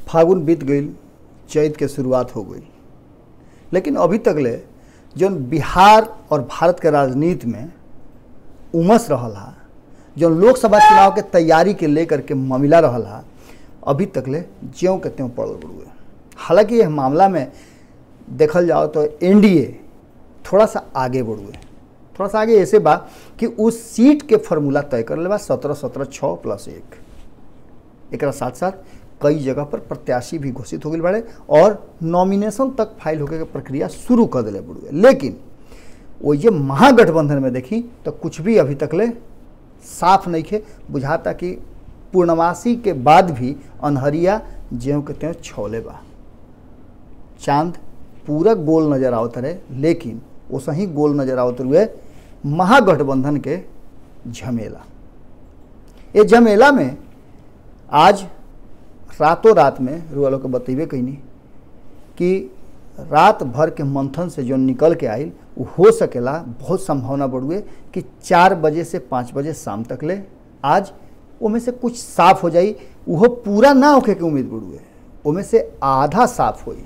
फागुन बीत गई चैत के शुरुआत हो गई लेकिन अभी तक ले जौन बिहार और भारत के राजनीति में उमस रहल हा जौन लोकसभा चुनाव के तैयारी के लेकर के मामला रहल हा अभी तक ले ज्यों के त्यों पड़ल बड़ुए हालांकि यह मामला में देखल जाओ तो एनडीए थोड़ा सा आगे बढ़ुए थोड़ा सा आगे ऐसे बा कि उस सीट के फॉर्मूला तय कर ले बा सत्रह सत्रह छः प्लस एक एक साथ साथ कई जगह पर प्रत्याशी भी घोषित हो गए बड़े और नॉमिनेशन तक फाइल होके के प्रक्रिया शुरू कर दिले बड़ुए लेकिन वो ये महागठबंधन में देखी तो कुछ भी अभी तक ले साफ नहीं खे बुझाता कि पूर्णमासी के बाद भी अनहरिया ज्यों के त्यों छौले बा चांद पूरा गोल नजर आवत रहे लेकिन वो सही गोल नजर आवत हुए महागठबंधन के झमेला ये झमेला में आज रातों रात में रुआ लोग के बतेबे कैनी कि रात भर के मंथन से जो निकल के आयल वो हो सकेला बहुत संभावना बढ़ुए कि चार बजे से पाँच बजे शाम तक ले आज उमें से कुछ साफ हो जाई वो पूरा ना होके के उम्मीद बढ़ुए उमें से आधा साफ होई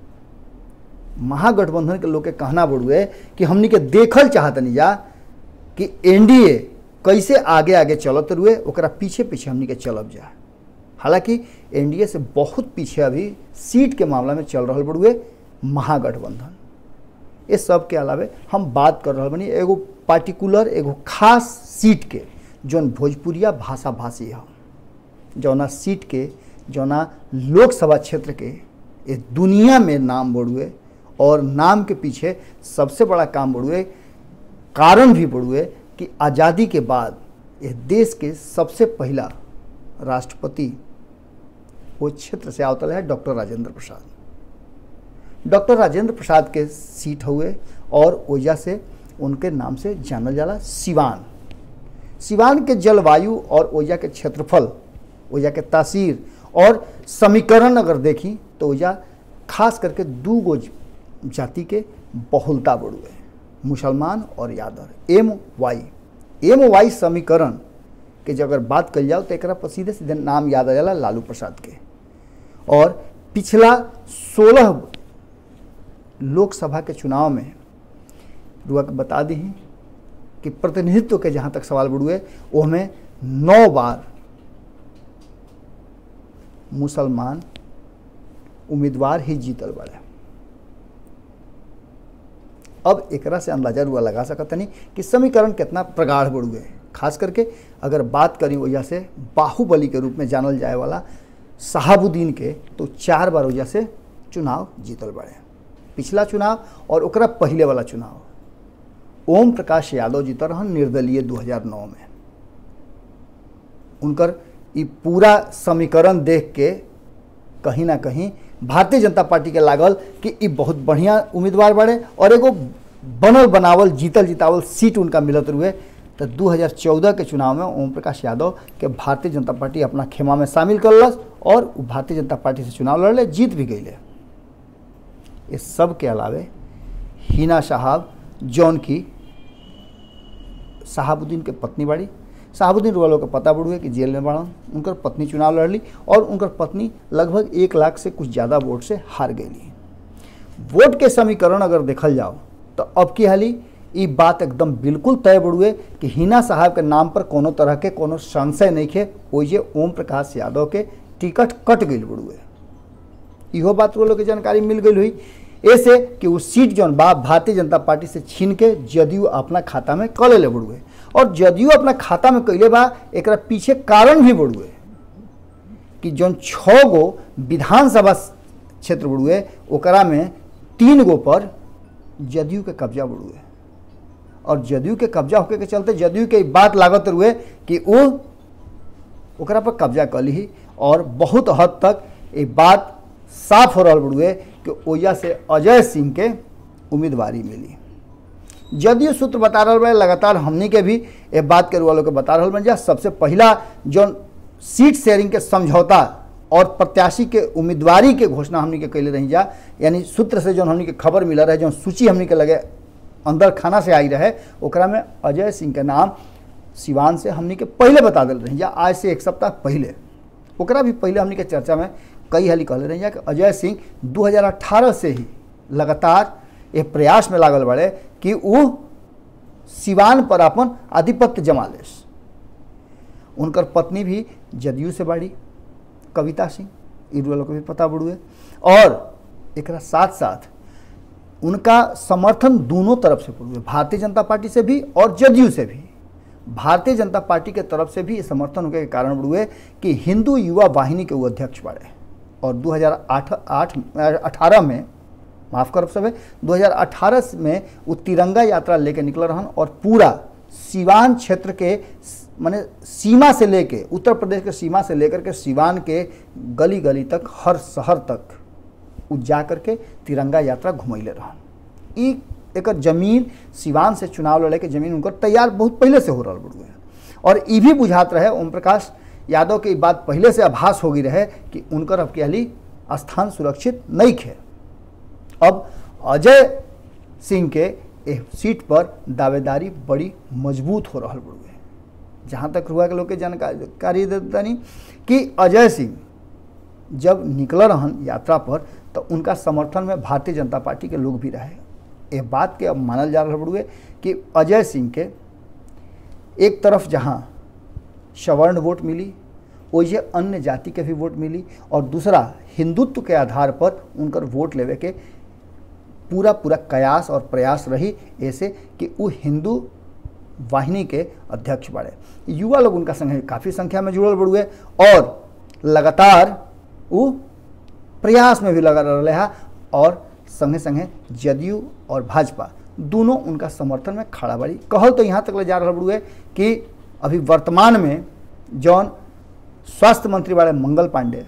महागठबंधन के लोग के कहना बढ़ुए कि हमनी के देखल चाहत नहीं जा कि एनडीए कैसे आगे आगे चलत रुए ओकरा पीछे पीछे हमनी के चलब जा हालांकि एनडीए से बहुत पीछे अभी सीट के मामला में चल रहा बड़ुए महागठबंधन ये सब के अलावे हम बात कर रहा बनी एगो पार्टिकुलर एगो खास सीट के जौन भोजपुरिया भाषा भाषी है जौना सीट के जौना लोकसभा क्षेत्र के ये दुनिया में नाम बढ़ुए और नाम के पीछे सबसे बड़ा काम बढ़ुए कारण भी बढ़ुए कि आज़ादी के बाद ये देश के सबसे पहला राष्ट्रपति वो क्षेत्र से आवतल है डॉक्टर राजेंद्र प्रसाद डॉक्टर राजेंद्र प्रसाद के सीट हुए और ओजा से उनके नाम से जानल जाला सिवान सिवान के जलवायु और ओजा के क्षेत्रफल ओजा के तासीर और समीकरण अगर देखी तो ओजा खास करके दू गो जाति के बहुलता बढ़ुए मुसलमान और Yadav M Y M Y समीकरण के जब अगर बात कल जाओ तो एक पर सीधे सीधे नाम याद आ जाला लालू प्रसाद के और पिछला सोलह लोकसभा के चुनाव में रुआ के बता दी कि प्रतिनिधित्व के जहाँ तक सवाल बढ़ुए वो हमें नौ बार मुसलमान उम्मीदवार ही जीतल बड़े अब एकरा से अंदाजा रुआ लगा सकता नहीं कि समीकरण कितना प्रगाढ़ बढ़ुए खास करके अगर बात करी वजह से बाहुबली के रूप में जानल जाए वाला शहाबुद्दीन के तो चार बार वजह से चुनाव जीतल बड़े पिछला चुनाव और ओकरा पहले वाला चुनाव ओम प्रकाश यादव जीतल रहन निर्दलीय 2009 में उनकर ये पूरा समीकरण देख के कहीं ना कहीं भारतीय जनता पार्टी के लागल कि ये बहुत बढ़िया उम्मीदवार बड़े और एगो बनल बनावल जीतल जितावल सीट उनका मिलत रुए तो 2014 के चुनाव में ओम प्रकाश यादव के भारतीय जनता पार्टी अपना खेमा में शामिल करलस और भारतीय जनता पार्टी से चुनाव लड़ले जीत भी गई ये सब के अलावे हिना साहब जौन की साहबुद्दीन के पत्नी बाड़ी साहबुद्दीन वालों का पता बढ़ुए कि जेल में बढ़न उनकर पत्नी चुनाव लड़ली और उनकर पत्नी लगभग एक लाख से कुछ ज़्यादा वोट से हार गई वोट के समीकरण अगर देखल जाओ तो अब की हाली ये बात एकदम बिल्कुल तय बढ़ुए कि हिना साहब के नाम पर कोनो तरह के कोनो संशय नहीं खे ओजे ओम प्रकाश यादव के टिकट कट गई बढ़ुए इहो बात वो लोग के जानकारी मिल गई हुई ऐसे कि वो सीट जौन बा भारतीय जनता पार्टी से छीन के जदयू अपना खाता में क ले बढ़ुए और जदयू अपना खाता में कैले बा एक पीछे कारण भी बढ़ुए कि जौन छः गो विधानसभा क्षेत्र बढ़ुए ओकरा में तीन गो पर जदयू के कब्जा बढ़ुए और जदयू के कब्जा होके के चलते जदयू के बात लागत रुए कि वो ओकरा पर कब्जा कर ली और बहुत हद तक ये बात साफ हो रहा बढ़ुए कि ओजा से अजय सिंह के उम्मीदवारी मिली जदयू सूत्र बता रहा बड़े लगातार हमनी के भी ये बात करे वालों के बता रहा बन जा सबसे पहला जो सीट शेयरिंग के समझौता और प्रत्याशी के उम्मीदवारी के घोषणा हमनी के कैले रही जा यानी सूत्र से जो हमनी के खबर मिला रहे जो सूची हमनी के लगे अंदर खाना से आई रहे ओकरा में अजय सिंह के नाम सिवान से हमनी के पहले बता दिल रही जा आज से एक सप्ताह पहले ओकरा भी पहले हमनी के चर्चा में कई हाली कहले रही कि अजय सिंह 2018 से ही लगातार ये प्रयास में लागल बड़े कि वो सिवान पर अपन आधिपत्य जमा लेस उनकर पत्नी भी जदयू से बाड़ी कविता सिंह इरुआ लोग को भी पता बड़ुए और एक साथ साथ उनका समर्थन दोनों तरफ से पड़ुए भारतीय जनता पार्टी से भी और जदयू से भी भारतीय जनता पार्टी के तरफ से भी समर्थन होने के कारण बढ़ुए कि हिंदू युवा वाहिनी के वो अध्यक्ष बढ़े और 2008 अठारह में माफ करब सब 2018 में वो तिरंगा यात्रा लेके निकल रहन और पूरा सिवान क्षेत्र के माने सीमा से लेके उत्तर प्रदेश के सीमा से लेकर के सिवान के गली गली तक हर शहर तक उ जा करके तिरंगा यात्रा घुमैले रहन ई एक जमीन सिवान से चुनाव लड़े के जमीन उनकर तैयार बहुत पहले से हो रहा बड़ुए और ई भी बुझात रहे ओम प्रकाश यादव के बात पहले से आभास होगी रहे कि उनकर अब कहली स्थान सुरक्षित नहीं खे अब अजय सिंह के एह सीट पर दावेदारी बड़ी मजबूत हो रहा बड़ुए जहाँ तक रुआ के लोग के जानकारी देतानी कि अजय सिंह जब निकल रहन यात्रा पर तो उनका समर्थन में भारतीय जनता पार्टी के लोग भी रहे ये बात के अब मानल जा रहा बड़ुए कि अजय सिंह के एक तरफ जहाँ सवर्ण वोट मिली वैसे अन्य जाति के भी वोट मिली और दूसरा हिंदुत्व के आधार पर उनकर वोट लेवे के पूरा पूरा कयास और प्रयास रही ऐसे कि वो हिंदू वाहिनी के अध्यक्ष बढ़े युवा लोग उनका संग काफ़ी संख्या में जुड़ल बड़ुए और लगातार वो प्रयास में भी लगा रहे है और संगे संगे जदयू और भाजपा दोनों उनका समर्थन में खड़ा बड़ी कहल तो यहाँ तक ले जा रहा बड़ुए कि अभी वर्तमान में जौन स्वास्थ्य मंत्री वाले मंगल पांडे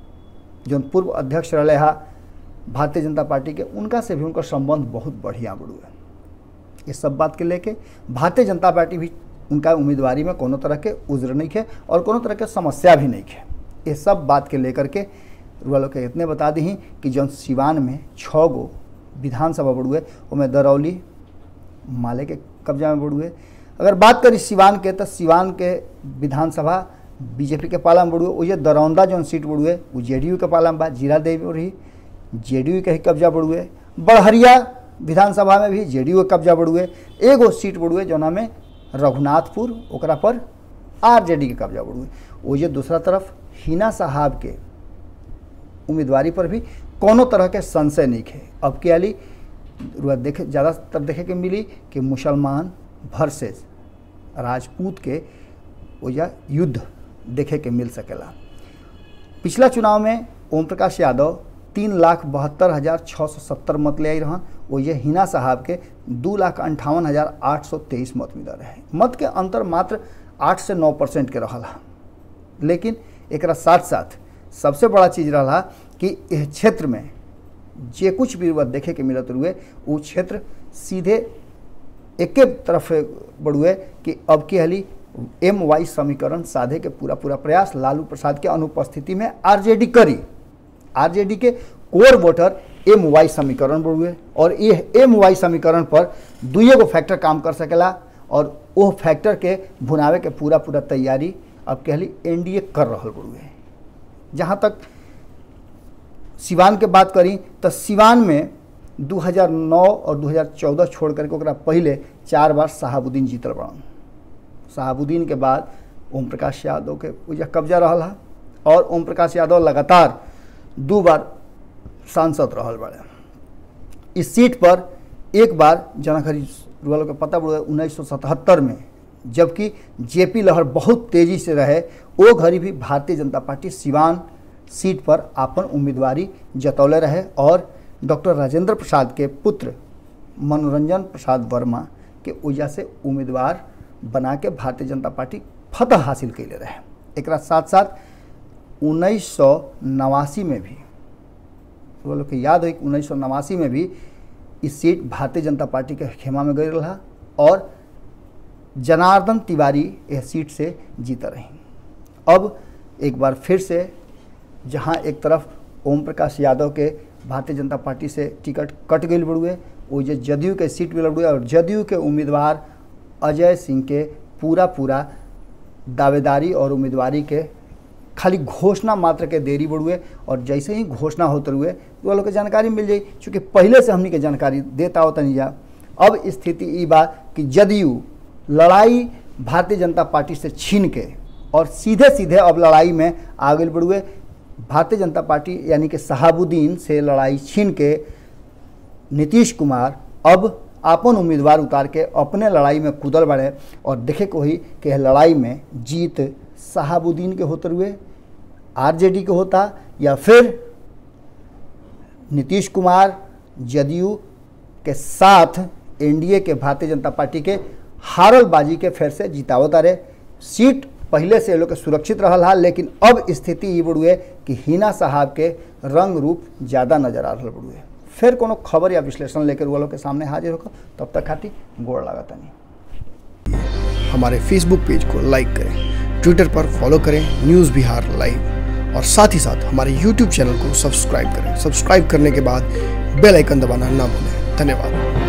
जौन पूर्व अध्यक्ष रहे हा भारतीय जनता पार्टी के उनका से भी उनका संबंध बहुत बढ़िया बड़ुए ये सब बात के लेके भारतीय जनता पार्टी भी उनका उम्मीदवारी में कोनो तरह के उज्र नहीं है और कोनो तरह के समस्या भी नहीं है ये सब बात के लेकर के रुआ लोग के इतने बता दी कि जौन सिवान में छः गो विधानसभा बड़ुए उनमें दरौली माले के कब्जा में बड़ुए अगर बात करी सिवान के तो सिवान के विधानसभा बीजेपी के पाला में बड़ुए वही दरौंदा जौन सीट बड़ुए वो जे के पाला में बा जीरा देवी रही जे के ही कब्जा बड़ुए बड़हरिया विधानसभा में भी जे के कब्जा बड़ुए एगो सीट बड़ुए जौना में रघुनाथपुर ओकरा पर आर के कब्जा बड़ुए वही दूसरा तरफ हिना साहब के उम्मीदवारी पर भी कोनो तरह के संशय नहीं है अब के अली देखे ज़्यादातर देखे के मिली कि मुसलमान वर्सेस राजपूत के वजह युद्ध देखे के मिल सकेला पिछला चुनाव में ओम प्रकाश यादव तीन लाख बहत्तर हज़ार छः सौ सत्तर मत ले आई रहन वही हिना साहब के दू लाख अंठावन हज़ार आठ सौ तेईस मत मिल रहे मत के अंतर मात्र आठ से नौ परसेंट के रहा लेकिन एक साथ साथ सबसे बड़ा चीज़ रहा कि यह क्षेत्र में जे कुछ भी देखे के मिलत रुए वो क्षेत्र सीधे एक तरफ बढ़ुए कि अब की हली एम वाई समीकरण साधे के पूरा पूरा प्रयास लालू प्रसाद के अनुपस्थिति में आरजेडी करी आरजेडी के कोर वोटर एम वाई समीकरण बढ़ुए और ये एम वाई समीकरण पर दुए गो फैक्टर काम कर सकेला और वो फैक्टर के भुनावे के पूरा पूरा तैयारी अब कहली एनडीए कर रहा बढ़ुए जहाँ तक सिवान के बात करी तो सिवान में 2009 और 2014 छोड़ करके ओकरा पहले चार बार शहाबुद्दीन जीतल बड़न शहाबुद्दीन के बाद ओम प्रकाश यादव के उजा कब्जा रहा और ओम प्रकाश यादव लगातार दो बार सांसद रहल बड़े इस सीट पर एक बार जना खरी रुआ के पता पड़े उन्नीस में जबकि जेपी लहर बहुत तेजी से रहे वो घड़ी भी भारतीय जनता पार्टी सिवान सीट पर अपन उम्मीदवारी जतौले रहे और डॉक्टर राजेंद्र प्रसाद के पुत्र मनोरंजन प्रसाद वर्मा के वजह से उम्मीदवार बना के भारतीय जनता पार्टी फतह हासिल कैले रहे एक साथ साथ उन्नीस सौ नवासी में भी वो लोग के याद हो उन्नीस सौ नवासी में भी इस सीट भारतीय जनता पार्टी के खेमा में गई रहा और जनार्दन तिवारी यह सीट से जीत रही अब एक बार फिर से जहां एक तरफ ओम प्रकाश यादव के भारतीय जनता पार्टी से टिकट कट गई बड़ुए वो जो जदयू के सीट मिल बड़ुए और जदयू के उम्मीदवार अजय सिंह के पूरा पूरा दावेदारी और उम्मीदवारी के खाली घोषणा मात्र के देरी बढ़ुए और जैसे ही घोषणा होते हुए तो लोग के जानकारी मिल जाई चूँकि पहले से हमनी के जानकारी देता होता नहीं जा अब स्थिति ई बा कि जदयू लड़ाई भारतीय जनता पार्टी से छीन के और सीधे सीधे अब लड़ाई में आगे बढ़ुए भारतीय जनता पार्टी यानी कि शहाबुद्दीन से लड़ाई छीन के नीतीश कुमार अब अपन उम्मीदवार उतार के अपने लड़ाई में कूदल बढ़े और देखे को ही कि लड़ाई में जीत शहाबुद्दीन के होते हुए आरजेडी के होता या फिर नीतीश कुमार जदयू के साथ एनडीए के भारतीय जनता पार्टी के हारल बाजी के फिर से जितावता रहे सीट पहले से लोग के सुरक्षित रहल हा लेकिन अब स्थिति ये बढ़ुए कि हिना साहब के रंग रूप ज़्यादा नजर आ रहा बढ़ुए फिर कोनो खबर या विश्लेषण लेकर वो लोग के सामने हाजिर होकर तब तक खाती गोड़ लागता नहीं हमारे फेसबुक पेज को लाइक करें ट्विटर पर फॉलो करें न्यूज़ बिहार लाइव और साथ ही साथ हमारे यूट्यूब चैनल को सब्सक्राइब करें सब्सक्राइब करने के बाद बेल आइकन दबाना ना भूलें धन्यवाद